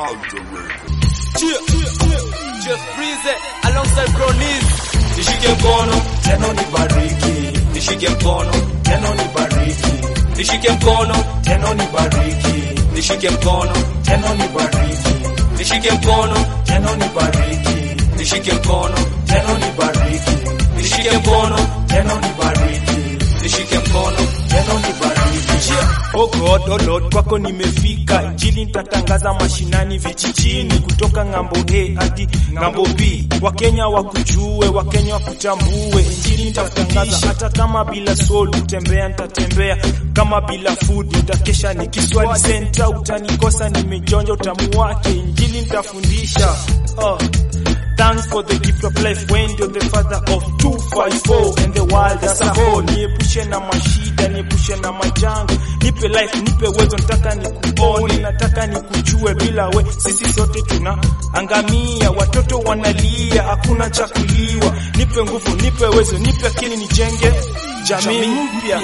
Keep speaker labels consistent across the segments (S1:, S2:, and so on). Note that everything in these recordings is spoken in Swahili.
S1: Jeff Breeze alongside Bronies. Nishike mkono
S2: tena unibariki,
S1: nishike mkono
S2: tena unibariki,
S1: nishike mkono
S2: tena unibariki,
S1: nishike mkono
S2: tena unibariki,
S1: nishike mkono
S2: tena unibariki,
S1: nishike mkono
S2: tena unibariki,
S1: nishike mkono
S2: tena unibariki,
S1: nishike mkono
S2: tena unibariki.
S3: Oh God, oh Lord, kwako nimefika, injili nitatangaza mashinani, vijijini, kutoka ng'ambo A hadi ng'ambo B. Wakenya wakujue, Wakenya wakutambue, injili nitatangaza hata kama bila soul, kutembea nitatembea, kama bila food nitakesha nikiswali senta, utanikosa nimejonja utamu wake, injili nitafundisha oh. Thanks for the gift of life when you're the father of 254 and the world as a whole. Niepushe na mashida, niepushe na majanga, nipe life, nipe uwezo, nataka nikuone, nataka nikujue, bila we sisi sote tunaangamia, watoto wanalia, hakuna cha kuliwa. Nipe nguvu, nipe uwezo, nipe akili, nijenge jamii mpya.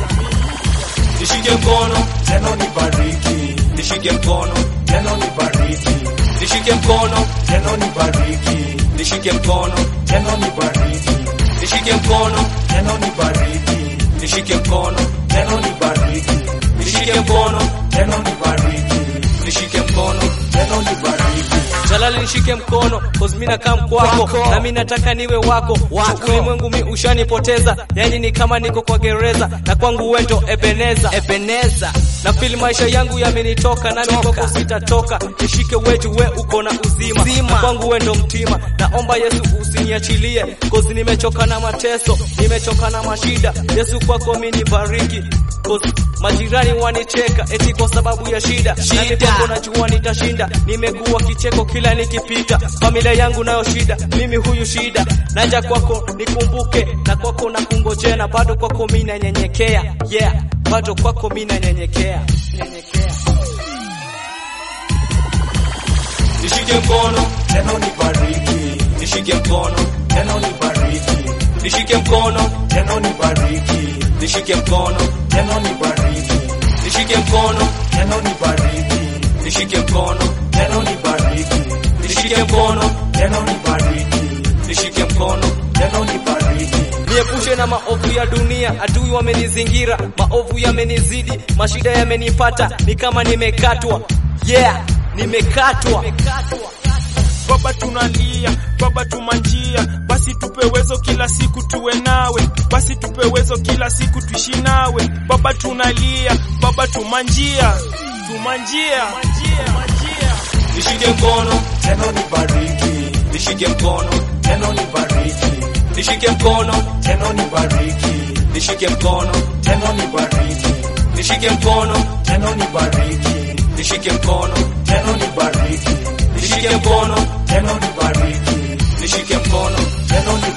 S1: nishike mkono
S2: Tena unibariki,
S1: nishike mkono
S2: tena unibariki,
S1: nishike mkono
S2: tena unibariki,
S1: nishike mkono
S2: tena unibariki,
S1: nishike mkono
S2: tena unibariki,
S1: nishike mkono
S2: tena unibariki,
S1: nishike mkono
S2: tena unibariki,
S1: nishike mkono
S2: tena unibariki.
S1: Jalali nishike mkono cause mimi nakaa kwako na mimi nataka niwe wako wako ulimwengu mi ushanipoteza yani ni kama niko kwa gereza na kwangu wendo Ebeneza Ebeneza na feel maisha yangu yamenitoka na mimi kwako sitatoka nishike wetu we uko na uzima na kwangu wendo mtima naomba Yesu usiniachilie cause nimechoka na mateso nimechoka na mashida Yesu kwako mimi nibariki cause majirani wanicheka eti kwa sababu ya shida na mimi kwako najua nitashinda nimekuwa kicheko kila nikipita familia yangu nayo shida mimi huyu shida naja kwako nikumbuke na kwako na kungojea na bado kwako mimi nanyenyekea yeah bado kwako mimi nanyenyekea nyenyekea nishike mkono
S2: Tena unibariki,
S1: nishike mkono
S2: tena unibariki,
S1: nishike mkono
S2: tena unibariki,
S1: nishike mkono
S2: tena unibariki,
S1: nishike mkono
S2: tena unibariki,
S1: nishike mkono
S2: tena unibariki,
S1: nishike mkono
S2: tena unibariki,
S1: nishike mkono
S2: tena unibariki.
S1: niepushe na maovu ya dunia, adui wamenizingira, maovu yamenizidi, mashida yamenipata, ni kama nimekatwa. Yeah, nimekatwa.
S3: Baba tunalia, Baba tumanjia, basi tupe uwezo kila siku tuwe nawe, basi tupe uwezo kila siku tuishi nawe. Baba tunalia, Baba tumanjia, tumanjia, tumanjia.
S1: Nishike mkono,
S2: Tena unibariki,
S1: nishike mkono,
S2: tena unibariki,
S1: nishike mkono,
S2: tena unibariki,
S1: nishike mkono,
S2: tena unibariki,
S1: nishike mkono,
S2: tena unibariki,
S1: nishike mkono,
S2: tena unibariki,
S1: nishike mkono,
S2: tena unibariki,
S1: nishike mkono,
S2: tena unibariki.